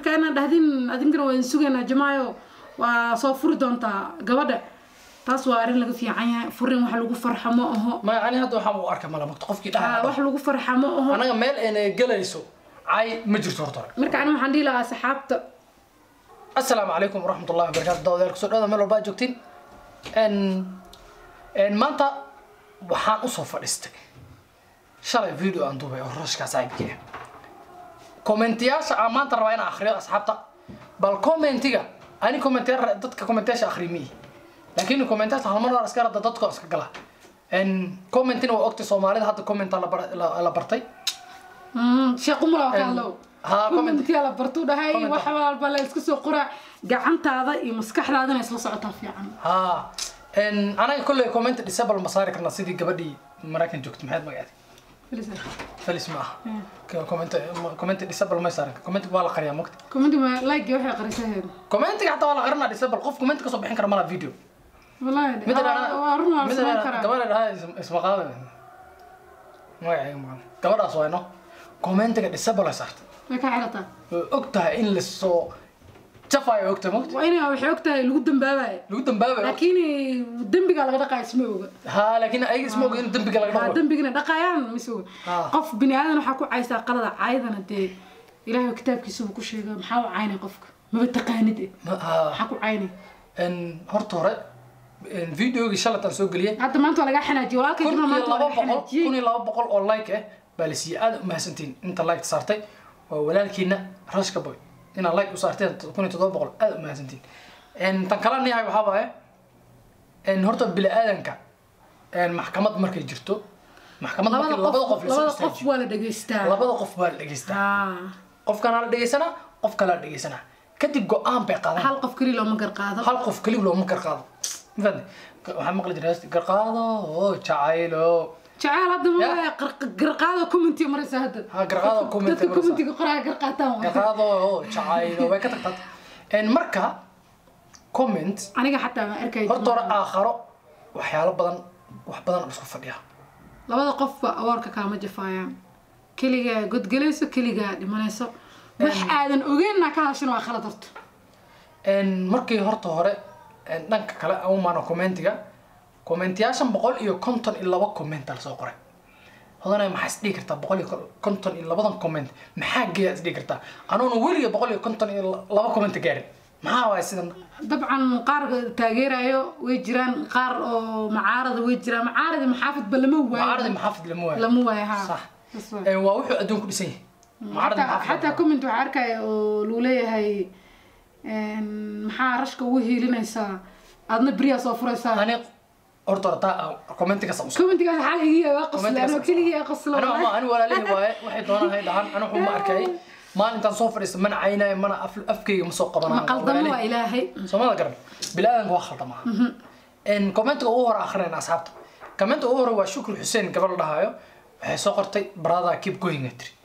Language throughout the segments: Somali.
marka inaad dhahdin adinkana waa idin sugaynaa jamaayo waa soo furi doontaa gabadha taas waa arrin laga fiican yahay furin wax lagu farxa ma aho maya ani hadda waxaan u arka malamagto qofkii Ah, dhaha wax lagu farxa ma aho anaga meel ayna gelayso cay ma jirto horta hore marka ani waxaan dhihi lahaa asxaabta asalaamu calaykum waraxmat ullahi wabarakatu dawadayaal kusoo dhawada meel walba aad joogtiin n n maanta waxaan usoo fadhiistay shalay video aan duubay oo rashkaa saaxiibkii ah kommentiyaasha aan maanta rabaa inaan akhriyo asxaabta bal commentiga ani commentiya dadka commentiyaasha akhri miyi laakiin commentiyaasha halmar waan iska rada dadka iska gala n commentina waa ogtay soomaalida hadda commenta la bar- la- la bartay Mm, sheekh umar waa ka hadlow haa, comment. commentiya la bartuu dhahay Comment. wax walba la iska soo qoraa gacantaada iyo maskaxdaadana isla socotaa fiican ها ان انا كل كومنت ديسابل مصاري كنا سيدي قبدي مراكن جوكت محيد مقعد فلس معها كومنت كومنت ديسابل ما يصير كومنت ولا قريه مقت commenti ma like waxay qarisaheed كومنت حتى ولا قرنا ديسابل قف كومنت كسو بخين كرا مالا فيديو wallahi مثل waa run waa مثل samayn karaa قبل هاي اسم قاده ما يعني ما قبل اسوينو كومنت ديسابل صارت way ka xirataa ogtahay in la soo jafayo ogtahay maqt waa inay waxay og tahay lagu dambaabayo lagu dambaabay laakiin dembiga laga dhaqayo isma oga ها لكن اي اسمه in dambiga laga haa dhawo dembigana dhaqayaan mise oga Ah. qof bini aadan waxaa ku caysaa qalada caydana dee ilaahay kitaabkiisaba ku sheega maxaa u caynay qofka maba taqaanid eh ها maxaa ku caynay ان horta hore videogii shalataan soo geliyay hadda maanta waa lagaa xanaajiye walaalkay kun jimca iyo maanta waa laba laga boqol kun xanaajiyey iyo laba boqol oo like ah baa la siiyey aad umahadsantiin inta like saartay waa walaalkiina rashka boy inaad like u saarteen kun iyo toddoba boqol aad umahadsantiin tan kala niyahay waxaa waaye n horta bini aadanka maxkamad markay jirto maxkamad labada markii labada qof qof lasoo labada qof istaajiyo waa la dhegaystaa labada qof waa la dhegeystaa haa qofkana la dhegeysanaa qof kale la dhegeysanaa kadib go-aan bay qaadaan hal qof keli looma garqaado hal qof keliya looma garqaado mafahantay waxaa maqli jiray heesta, garqaado oo jacaylo jacayl hadda ma Ya. waa garqaado commenti maraysa hadda Ha, garqaado comment dadka maraysa. commentiga qoraya garqaataan waa garqaado oo jacaylo way ka tagtaa En marka comment aniga xataa ma arkay horta hore aakharo waxyaalo badan wax badan oo isku fadhiya labada qofba awoorka kaama jafaayaan keligaa godgelayso keligaa dhimanayso wax aadan ogeynna ka hadashin waa khalad horta En markii horta hore en dhanka kale aan umaano commentiga commentiyaashan boqol iyo konton iyo laba comment la soo qoray hodanay maxaa is dhihi kartaa boqol iyo konton iyo labadan comment maxaa geeya is dhihi kartaa anuuna weliga boqol iyo konton iyo laba comment gaarin maxaa waay sidan dabcan qaar taageerayo way jiraan qaar oo macaarada way jiraan macaarada maxaafidba lama mucaaradi waayo maxaafid lama waayo lama waayo ha Sax. That's right. En waa wuxuu adduunku dhisan yahay mucaaradi xataa maxaafid xataa comment waxaa arkaya oo lagu leeyahay een, maxaa rashka ugu hiilinaysaa aadna beriyaa soo furaysaa ani horta horta commentiga sa usoo commentigaas xal igiya waa qosla Commentigaas- anoo keligii qosla ana ma ani walaalihi waaye waxay doonaan hay dhahaan ana waxuma arkay maalintaan soo fadhiista mana caynayo mana af- afkayga ma soo qabanayo ma qaldamo waa ilaahay soomada garan bilaadanka waa khaldama n commentiga ugu hore akhrinayn asxaabta commentiga ugu hore waa shukri xuseen gabar la dhahayo waxay soo qortay brother keep going ay tiri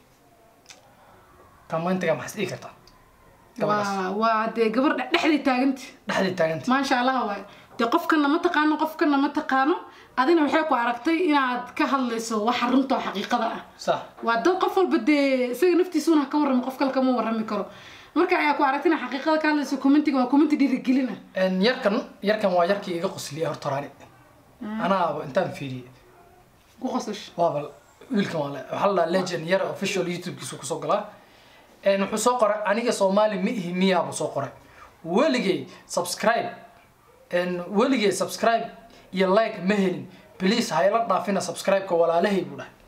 commentiga maxaad dhihi kartaa gabadhaas waa waa dee gabar dhe- dhexday taaganta dhexday taaganta maasha allah waay dee qofkana ma taqaano qofkana ma taqaano adina waxay ku aragtay inaad ka hadlayso waxa runta oo xaqiiqada ah sax waa dad qof walba dee isaga naftiisuna ka warramo qof kale kama warrami karo marka ayaa ku aragtay inaad xaqiiqada ka hadlayso commentiga waa commenti dhiirigelina En yarkan yarkan waa yarkii iga qosliyay horta horaani anaaba intaan fiiriyey ku qosash waaba wiilkan waa le- waxaa la dhahaa legend yar official youtube-kiisu kusoo galaa En wuxuu soo qoray aniga soomaali ma ihi miyaa buu soo qoray weligay subscribe En weligay subscribe iyo like ma helin please ha ila dhaafina subscribe-ka walaalahay buu dhahay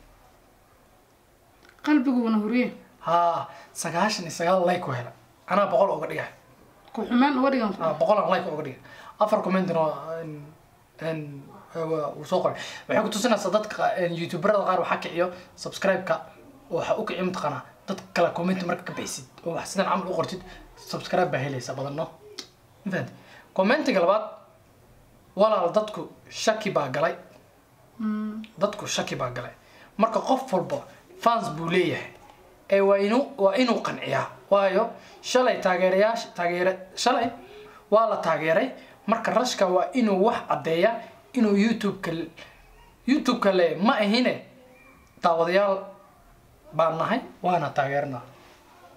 qalbiguna huriye haa sagaashan iyo sagaal like u hela anaa boqol uga dhigay ku xumeen uga dhigan Ah, boqolan like uga dhigay afar commentina waa en- en, waa- wuu soo qoray waxay ku tusinaysaa dadka en, youtuberada qaar waxaa kiciyo subscribe-ka waxa u kiciyo mataqaanaa dad kale comment marka ka bixisid oo wax sidan camal u qortid subscribe baa helaysa badan no ma fahanti commentiga labaad walaal dadku shaki baa galay dadku shaki baa galay marka qof walba fans buu leeyahay ee waa inuu waa inuu qanciyaa waayo shalay taageerayaasha taageere shalay waa la taageeray marka rashka waa inuu wax caddeeya inuu youtube-ka youtube-ka le ma ahine daawadayaal baan nahay waana taageernaa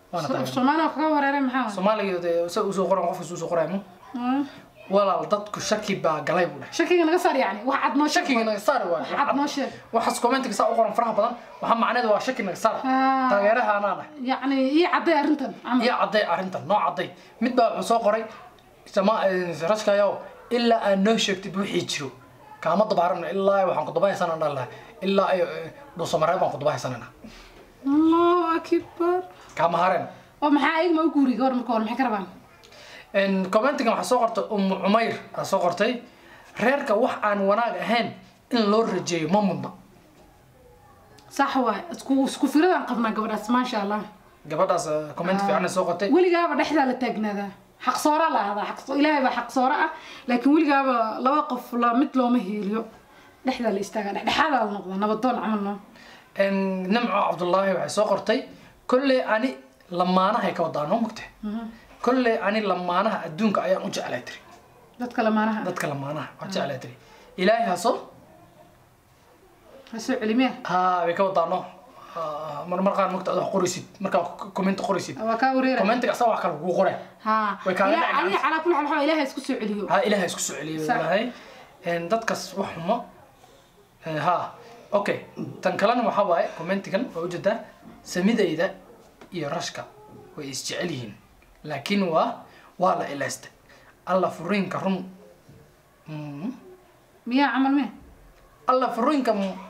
waana taageernay soomaaliya kaga wareeray maxaa waay? soomaaliga dee se usoo qoran qofkas usoo qoraymo Hmm. walaal dadku shaki baa galay buu dhahay shakiga naga saar yacni wax cad noo sheeg shakiga naga saar wax cad waay noo sheeg waxaas commentiga saa u qoran faraha badan waxaa macneedu waa shaki naga saar Ah. taageeraha anaa dhahay yacni ii cadday arrintan camal iyo cadday arrintan noo cadday mid baa wuxuu soo qoray sama rashkayow ilaa aad noo sheegtid wixii jiro kaama dabaaran ilaa waxaan ku dabahaysana dhan lahay ilaa ay dhuusamareeb baan ku dabahaysanana allahu akbar kaama hareen oo maxaa ayagma u guuriy gabor marka hore maxay ka rabaan commentigan waxaa soo qortay umu cumayr aa soo qortay reerka wax aan wanaag ahayn in loo rajeeyo ma mudna sax waay isku isku firadaan qabnaa gabadhaas maasha allah gabadhaas comment fiican ay soo qortay weligaaba dhexdaa la taagnaadaa xaqsoora la ahdaa xaqso ilaahay baa xaqsoora ah laakiin weligaaba laba qof la mid looma heeliyo dhexdaa la istaagaa dhexdhexaadaa la noqdaa nabadoon camal noo nimco cabdullaahi waxay soo qortay kolley ani lamaanahay ka wadaa noo mugte kolley ani lamaanaha adduunka ayaan u jeclay tiri dadka lamaanaha dadka lamaanaha waa jeclay tiri ilaahay haso ha soo celimee ha way ka wadaa no Ah, mar mar qaar mugta ad wax qoraysid markaa comment qoraysid waa kaa wareera commentiga asaga wax kale kugu qore ha Way kaaga Ilaa- dhacayaan. adiga calaa kulli xaal waxaa ilaahay isku soo celiyo ha ilaahay isku soo celiyay Sax. walahay dadkaas wax xumo Eh, ha okay tan kalena waxaa waaye commentigan waa ujeedaa samidayda iyo rashka way isjecel yihiin laakiin waa waa la ilaystay alla furiinka run Mm. miyaa camal me alla furiinka m-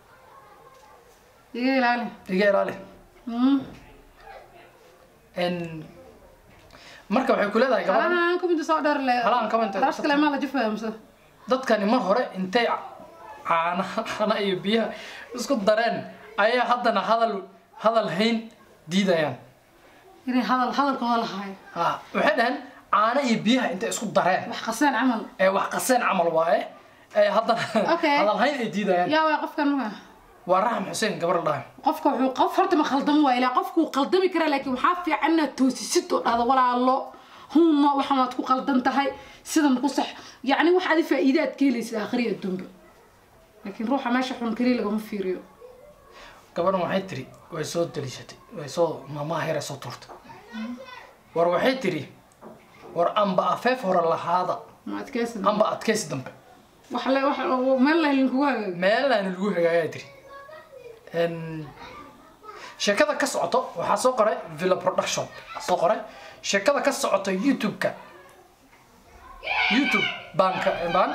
iga ilaali iga ilaali Mm. En, marka waxay ku leedahay gabadhan halahan kumida soo dheer le Halahan comment- darash kale maa la jafaya mise dadkani mar hore intay caanaha caana iyo biyaha isku dareen ayaa haddana hadal hadal hayn diidayaan inay hadal hadalkooda lahaayo ha waxay dhaheen caano iyo biyaha intay isku dareen wax qaseen camal ee wax qaseen camal waaye ee haddana Okay. hadal hayn ay diidayaan yaa waa qofkan maga waa raxam xuseen gabar la dhahay qofka wuxuu qof horta ma khaldamo waa ilaa qofku wuu qaldami karaa laakiin waxaa fiican inaad toosisid oo dhahdo walaalo huuma waxaan waad ku qaldan tahay sidan ku sax yacni wax adi faa'iide aad ka helaysid aakhiri adduunba laakiin ruuxa meesha xun keliya lagama fiiriyo gabadhan waxay tiri way soo daliishatay way soo maamaha yare soo tuurtay war waxay tiri war amba afeef hore lahaada ma adkeysan amba adkaysi dambe wax le wax meel lahelin kugu hagaago meelaana lagu hagaagaa tiri En, sheekada ka socoto waxaa soo qoray villa production soo qoray sheekada ka socoto youtube-ka youtube baan ka baan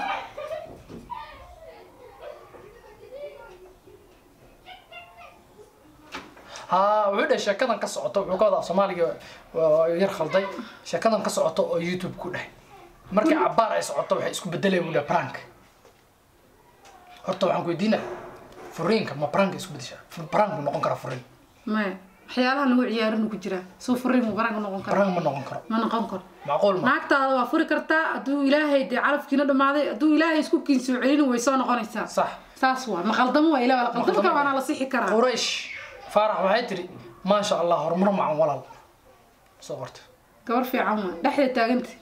ها wuxuu dhahay sheekadan ka socoto wuxuu ka wadaa soomaaliga waa yar khalday sheekadan ka socoto oo youtube ku dhahay markay cabaar ay socoto waxay isku bedelayaan buu dhahay prank horta waxaan ku weydiinaa furiinka ma prank isku bedeshaa prank mu noqon karaa furiin maya waxyaalaha lagu ciyaarin ku jiraa suu furiin mu baraan noqon karo prank ma noqon karo ma noqon karo macquul ma naagtaada waa furi kartaa hadduu ilaahay dee calafkiina dhamaaday hadduu ilaahay isku kiin soo celin way soo noqonaysaa sax saas waa ma qaldamo waa ilaa la qaldamo kara waana la sixi karaa quraysh faarax waxay tiri maasha allah horumar macan walaal soo qorta gabar fiican waa dhexda taaganta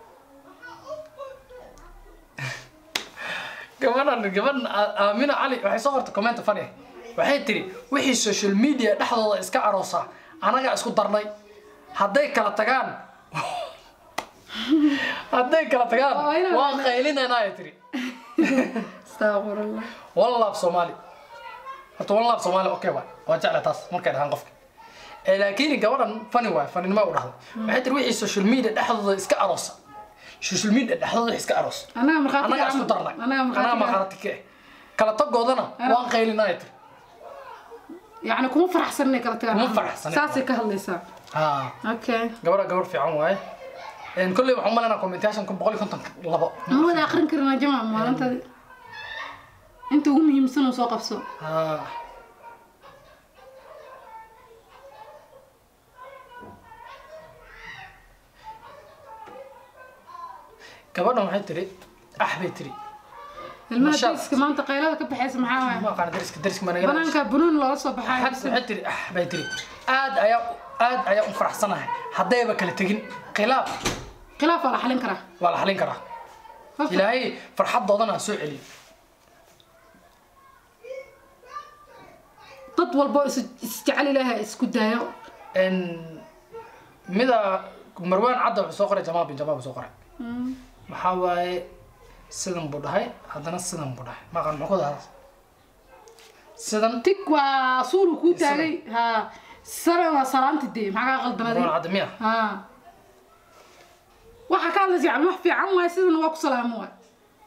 gabadhan gabadhan A- aamina cali waxay soo qortay comment funny waxay tiri wixii social media dhexdooda iska aroosa anagaa isku darnay hadday kala tagaan hadday kala tagaan Waa inaan- waan qaylinaynaa ay tiri astaqfirullah one love soomaali horta one love soomaali okay waay waa jecla taas markay dhahaan qofka Eh, laakiin gabadhan funny waay funninimo u dhahday waxay tiri wixii social media dhexdooda iska aroosa social media dhexdooda wixii iska aroos anaga markhaati anagaa ka isku camal. darnay anaga anagaa markhaati ka maqaarati ka eh kala tagoodana waan qaylinaa ay tiri yacni kuma faraxsan inay kala tagaan Kuma camal. faraxsan. saasay ka hadlaysaa haa okay gabadha gabar fiican waaye En, kolley waxaan umaleynaa commentation kun boqol iyo konton labo ma wada akrin karnaa jamac maalintaadi inta ugu muhiimsan uu soo qabso haa gabadhan waxay tiri ah bay tiri ilmaha Masha Allah. dariska maanta qaylada ka baxaysa maxaa ma waaya aqaan dariska dariska ma naga banaanka bunuun loola soo baxayo xad waxay tiri ah bay tiri aad ayaa aad ayaa u faraxsanahay haddayba kala tegin khilaaf khilaaf waa la xalin karaa waa la xalin karaa Qofka- ilaahay farxadoodana ha soo celiyo dad walbo is isjecel ilaahay isku daayo En, mida marwaan cadda wuxuu soo qoray jamaal bin jamaal buu soo qoray Mm. maxaa waaye sidan buu dhahay haddana sidan buu dhahay maqan muxuu ku dahaa sidan tig waa suulu kuu taagay ha sare waa salaanti dee maxaa kaa marwaan qaldamaday cadda miya ha waxa ka hadlaysa yani wax fiican waay sidana waa ku salaamo waay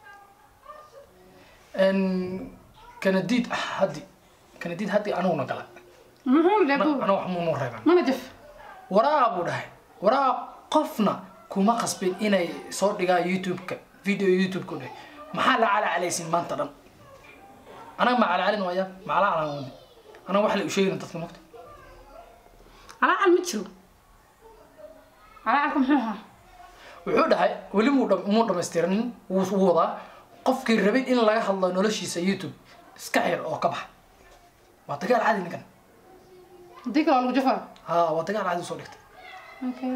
kanadiid haddi kanadiid haddi anuguna gala muxuu leebo ana wax muunu reeban mana jaf waraa buu dhahay waraa qofna kuma qasbin inay soo dhigaan youtube-ka video youtube-ka u dhahay maxaa la calaacalaysin maanta dhan anaga ma calacalin waaya macala calaan wadi anaga wax la u sheegina dadka mogta calaacal ma jiro calacalka muxuu ahaa wuxuu dhahay weli muu dham- muu dhammaystiranin wuu wuu wadaa qofkii rabay in laga hadlo noloshiisa youtube iska xir oo ka bax waa dagaal caadi ninkan hadii kale waa lagu jafaa ha waa dagaal caadi usoo dhigtay okay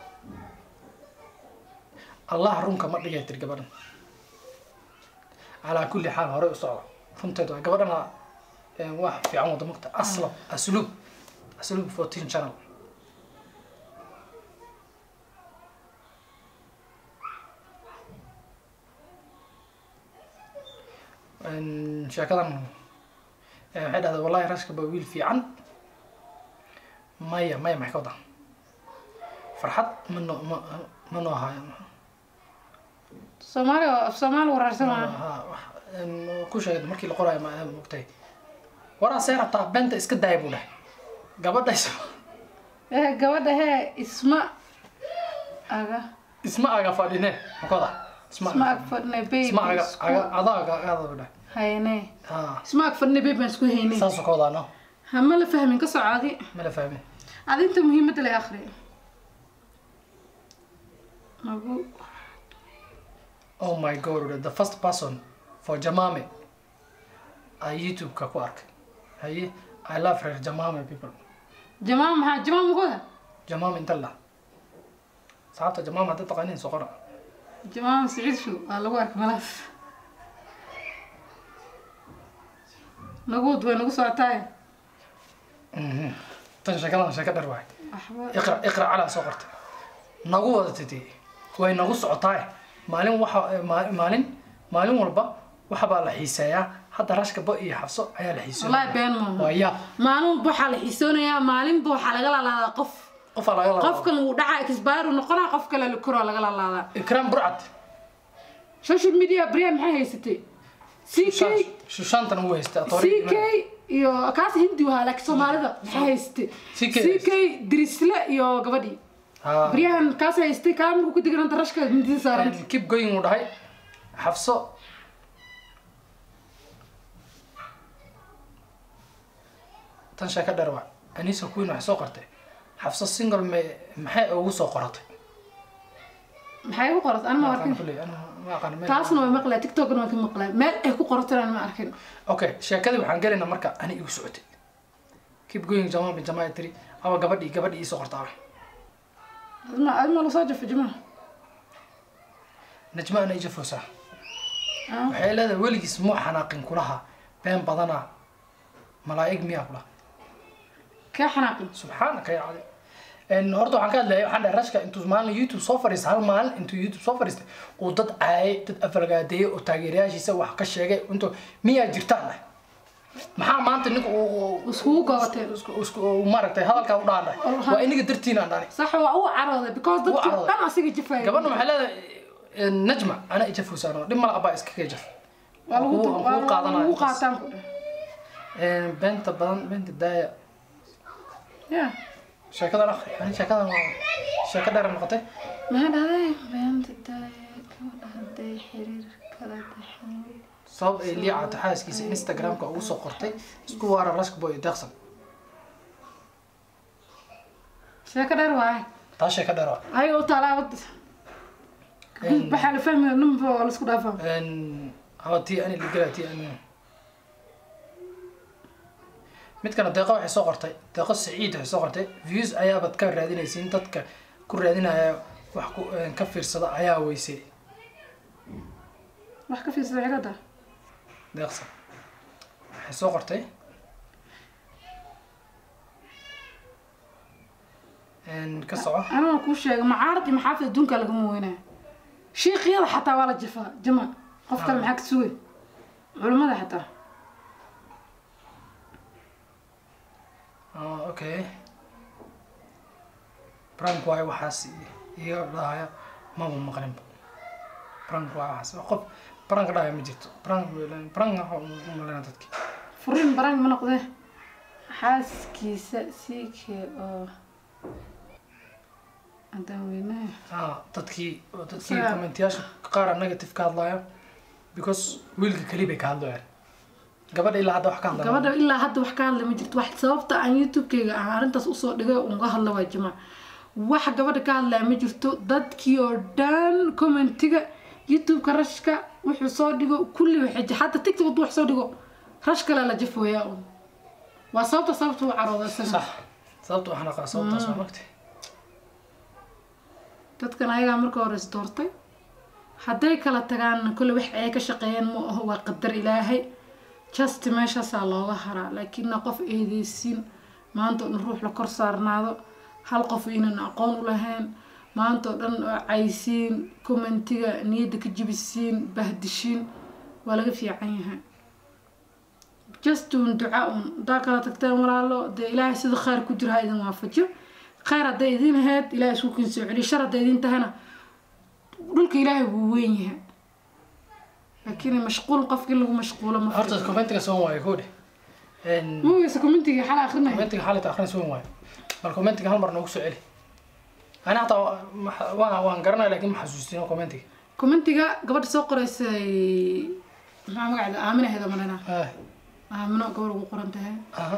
allah runka ma dhigay tir gabadhan calaa kulli xaal hore u socda runteed waa gabadhana eh, wax fiican wada mogta aslab asluub asluub fourteen channel En, sheekadan eh, waxay dhahday wallahi rashka baa wiil fiican maya maya maxay ka wadaa farxad ma noo ma ma noo haayo soomaali af soomaali waraarsan waa Ha, wax- een, ku sheegay markii la qoraayo ma mogtay waraa see rabtaa beenta iska daaya buu dhahay gabadha is- eh gabadha hee isma aga isma aga fadhine makoda isma isma aga ag fadhne baby isma aga isku aga adaa aga agada buu dhahay hayne ha isma ag fadhne baby baan isku hayne saasoo ka wadaa no ha ma la fahmin ka socodi ma la fahmin adi inta muhiimadda la akhri magu oh my god the first person for jamame ay youtube-ka ku arkay haye i love her jamame people jamaa maxaa jamaa magoda jamame inta la saxaabta jamame hadda taqaaniin soo qora jamaa siciid show waa lagu arkay malaas naguud way nagu socotaay Mhm. tan sheekadan sheeka dher waay waxba iqra iqra calaa soo qortay nagu wada titi way nagu socotaay maalin waxa ma- maalin maalin walba waxabaa la xiiseeyaa hadda rashka bo iyo xabso ayaa la wallahi xiiseeyaa been maaha waa yaab maalinba waxaa la xiisoonayaa maalinba waxaa laga lalaadaa qof qofaa laga laba qofkan wuu dhacaa expiru noqonaa qof kale la koraa laga lalaadaa ikraam burcad social media brian maxay haysatay ck shushaantan uu haystaa ck iyo kaas hindi wahaa laakiin soomaalida maxay haysatay CK ck dirisle iyo gabadhii brian kaas haystay kaa markuu ku degananta rashka hindida saaranta keep going uu dhahay xabso tan sheeka dher waa anisa queen waxay soo qortay xabso single me maxay ugu soo qoratay maxay ku qorat anima Ma arkin aqaan kulley, ana ma aqaan meel- taasna waa maqlaa tiktokna waa ka maqlaa meel ay ku qorataan ma arkin okay sheekadii waxaan gelaynaa marka ani igu socotay keep going jamaa bin jamaa tiri aba gabadhii gabadhii ii soo qortaa adma adma la soo jafo jamaa najma ana ija foosaa waxay leedahay weligiis muu xanaaqin kulaha been badana malaa'ig miyaa kulaha kee xanaaqin subxaanaka ya cadi En, horta waxaan ka hadlayay waxaan dhahay rashka intuu maalin youtube soo fadhiistay hal maalin intuu youtube soo fadhiistay uu dad caayay dad afalgaadeeyay oo taageerayaashiisa wax ka sheegay intuu miyaa jirtaan dhahay maxaa maanta ninka uu iskugu gobatay isku- isku- uu maaragtay hadalkaa u dhaadhay waa iniga dartiin aan dhahay sax waa u carooday because dadka carooday. dhan asiga jafaya gabadha waxay leedahay najma ana ija fuusaano dhib mala abaa iskaga jaf waa lagu Kugu- waa kugu qaadanaya lagu intaas. qaataan ku dheh beenta badan beenta daaya ya sheekadan akhri ani sheekadan waa sheeko dheer noqotay maxaa dhahday beenta daaya gabadha hadday xiriir kala dhexeeyo sabab ay liicato xaaskiisa instagramka ugu soo qortay isku waara rashka boy deeqsan sheeko dheer waaye taa sheeko dheer waa ayaga u taalaa wad waxaa la fahmaya numba waa laisku dhaafaa hawa tii ani ligala tii ani midkana deeqo waxay soo qortay deeqo saciid waxay soo qortay views ayaabad ka raadinaysiin dadka ku raadinaya wax ku ka fiirsada ayaa weysay wax ka fiirsada xigada deeqsan waxay soo qortay Een, ka soco anaa kuu sheegay macaarad iyo maxaafid adduunka lagama weynaa shiiqyada xataa waa la jafaa jama qof kale maxaa ka sugay culimmada xataa Ah, okay prank waayo waxaas iga dhahaya maba maqlinba prank waayo waxaas qof prank dhahaya ma jirto prank prank waxa u maleyna dadki furiin barang ma noqdee xaaskiisa sii kee oo haddaan weynaha ah dadkii dadkii Isaga- commentayaasha qaar negative ka hadlaya because wiilka keli bay ka hadlayaan gabadha ilaa hadda wax ka hadlaya gabadha ilaa hadda wax ka hadla ma jirto wax sababta aan youtube-kayga aan arrintaas usoo dhigay oo uga hadla waa jamac wax gabadha ka hadlaya ma jirto dadkii oo dhan commentiga youtube-ka rashka wuxuu soo dhigo kulli waxay j- xataa tiktok hadduu wax soo dhigo rash kale la jafooyaa un waa sababta sababta u carooda isaga sax sababta waxaan aqaa sababtaas waa magtay dadkan ayagaa marka hore is doortay hadday kala tagaan kolle wax ay ka shaqeeyeen ma aho waa qadar ilaahay just meeshaasaa looga haraa laakiinna qof eedeysiin maanta oo dhan ruux la kor saarnaado hal qof inan aqoon u lahayn maanta oo dhan oo caysiin commentiga niyadda ka jibisiin bahdishiin waa laga fiican yahay just un duca un haddaa kala tagteen walaalo dee ilaahay sida khayr ku jira ha idin waafajo khayr hadday idin ahayd ilaahay isku kin soo celiyo shar hadday idin tahana dhulka ilaahay wuu weyn yahay laakiin mashquul qofkii lagu mashquulo ma horta fiicno. commentiga soo waayo koodhe ma weysa commentiga xal akrinaya commentiga xaalit akhrin soo waayo bal commentiga hal mar noogu soo celi ani hataa wa- waan waan garanaya laakiin ma xasuustin commentiga commentiga gabadha soo qoraysay maxaa magaceeda aamina ahayd oo malena ah aamino gabadh ugu qoran tahay aha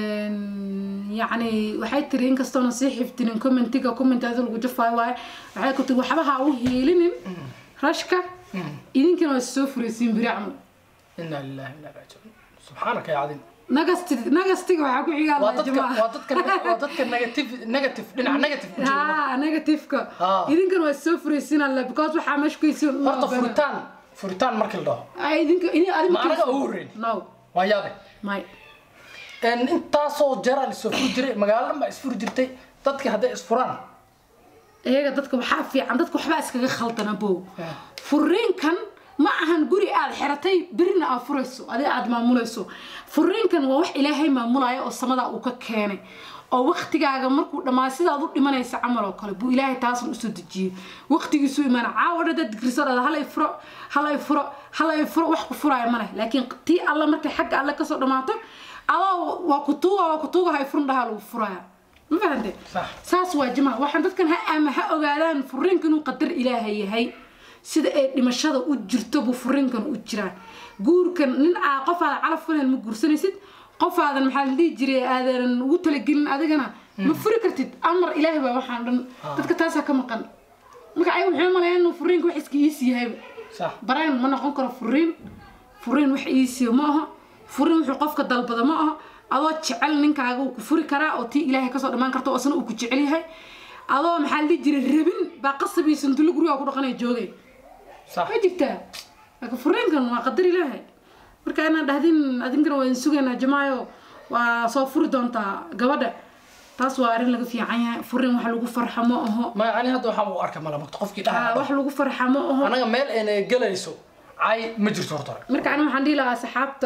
yacni waxay tiri inkastoona sii xifdinin commentiga commentaada lagu jafaayo waaye waxay ku tiri waxba ha u hiilinin rashka idinkana waa soo furaysiin biri camal ina lillahi wa inna ilaihi raajicuun subxaanaka ya cadin nagasti nagastiga waxaa ku xigaa waa Allah dadka jamaa waa dadka waa dadka negative negative dhinaca negative ku jira ha negativeka Ah. idinkana waa soo furaysiin alle because waxaa meesha kuysiin horta furitaan furitaan markii la dhaho idinka ini adi ma anaga ugu horreyn no waa yaabe may En intaasoo jeraa lasoo furi jiray magaalo dhan baa isfuri jirtay dadkii hadday isfuraan iyaga dadka waxaa fiican dadka waxbaa iskaga khaldana bow furiinkan ma ahan guri aad xiratay birina aad furayso adi aad maamulayso furiinkan waa wax ilaahay maamulaya oo samadaa uu ka keenay oo waktigaaga markuu dhammaa sidaad u dhimanaysa camal oo kale buu ilaahay taasan usoo dejiyey waktigiisu imaana caawa dhan dad digriso dhada halay furo halay furo halay furo wax ku furaya ma leh laakiin tii alla markay xagga alle kasoo dhammaato adoo waa kutuuga waa kutuuga hay furun dhahaa lagu furaya ma fahante Sax. saas waa jamac waxaan dadkan ha ama ha ogaadaan furiinka inuu qadar ilaahay yahay sida ay dhimashada u jirto buu furiinkan u jiraa guurkan nin aa qof aadan calaf fulayn ma guursanaysid qof aadan maxaa la dhihi jiray aadan ugu talagelin adigana ma furi kartid amar ilaahay baa waxaan dhan dadka taasaa ka maqan marka ayaga waxay malayaan inuu furiinka wax iska iisi yahayba sax baraan ma noqon karo furiin furiin wax iisiyo ma aha furiin wuxuu qofka dalbada ma aha adoo jecel ninkaaga uu ku furi karaa oo tii ilaahay kasoo dhammaan karto oo asna uu ku jecel yahay adoo maxaa la dhihi jiray rabin baa qasab iyo sandulo gurigaa ku dhaqanaya joogay sax ma jirtaa laakiin furiinkan waa qadar ilaahay marka inaan dhahdin adinkana waa idin sugaynaa jamaayo waa soo furi doontaa gabadha taas waa arrin laga fiican yahay furiin wax lagu farxa ma aho ma ani hadda waxaan u arkay malamagto qofkii Ah, dhaha wax lagu farxa ma aho anaga meel ayna gelayso cay ma jirto horta hore marka ani waxaan dhihi lahaa asxaabta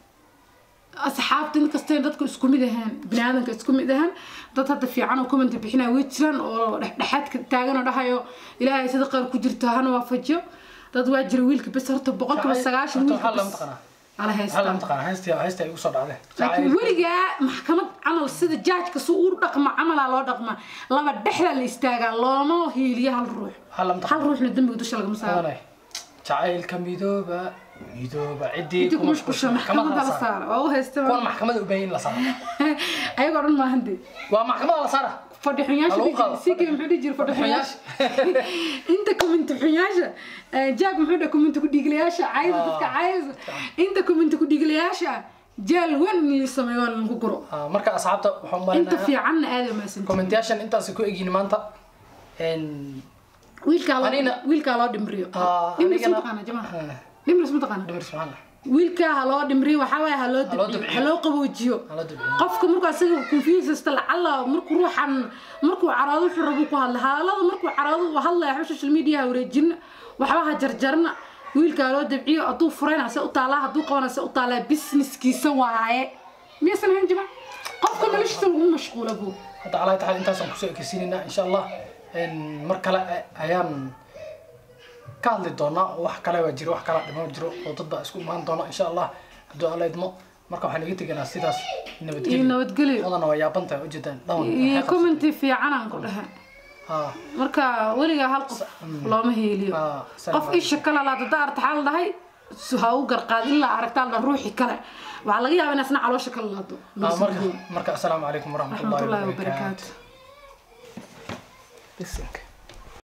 asxaabta inkastay dadku isku mid ahaan biniaadanka isku mid ahaan dad hadda fiican oo comment bixinaya way jiraan oo dhexdhexaadka taagan oo dhahayo ilaahay sida qaar ku jirto hana waafajiyo dad waa jira wiilka bes horta boqolkiiba sagaashan Horta wiilka waxaa lama bes taqaanaa ala waxaa haystaa lama taqaanaa heystii heystii ay ugu soo dhacday laakiin weligaa maxkamad camal sida jaajka si uu dhaqma camalaa loo dhaqma laba dhexda la istaagaa looma hiiliyo hal ruux waxaa lama hal taqaanaa ruuxna dembiga dusha lagama saaro Qadanay. jacaylka midooba midooba ciddii intii ku ku mashquusha maxkamadda la saara waa u haysta kuwan maxkamada u baahan in la saaro ayagoo dhan maahan dee waa maxkamada la saara fadhixunyaasha Halagu qaado. sike muxuu dhihi jira fadhixunyaasha inta kuminti xunyaasha jaab muxuu dhaha kuminti kudhiiglayaasha cayda dadka cayda inta kuminti kudhiiglayaasha jaal wan iyo sameeyo waa lagu guro Ah, marka asxaabta waxaan inta umaleynaya fiicanna aada maasan commentayaashan intaas ku egyihin maanta En, wiilkaa loo Anina- wiilkaa loo dhimriyo Ah, dhimris anigana- mataqaana jamaca Ah. dhimris mataqaana dhimir subxaan wiilkaa ha loo dhimriyo waxaa waaye ha loo Ha loo dabciyo dabciyo. ha loo qaboojiyo hala dabciyo qofka markuu asaga confusesta lacala markuu ruuxan markuu caroodo wuxuu rabuu ku hadla hadalada markuu caroodo uu hadlaya waxba social media ha wareejina waxba ha jarjarna wiilka ha loo dabciyo hadduu furayna se u taalaa hadduu qabana se u taalaa businesskiisa waaye miyaysan ahayn jima qofka noloshiisa lagu mashquula buu hadda calaa taxal intaasaan kusoo ekeysiinaynaa insha allah Een, mar kale a- ayaan ka hadli doonaa oo wax kale waa jiro wax kala dhimo jiro oo dad baa isku imaan doona insha allah hadduu alla idmo marka waxaan iga teganaa sidaas iyo nabadgelyo nabadgelyo wadana waa yaaban tahay ujeedaan dhawan iyo commenti fiican aan ku dhahay ha marka weligaa hal qof looma heeliyo ha qof isha kale laa dada artaxaa la dhahay su ha u garqaad ilaa aragtaa la ruuxi kale waxaa laga yaabaa in asna caloosha kala laado marka marka assalaamu calaykum waraxmatullahi raxmatullaahi wabarakaatu wabarakaatu Listen.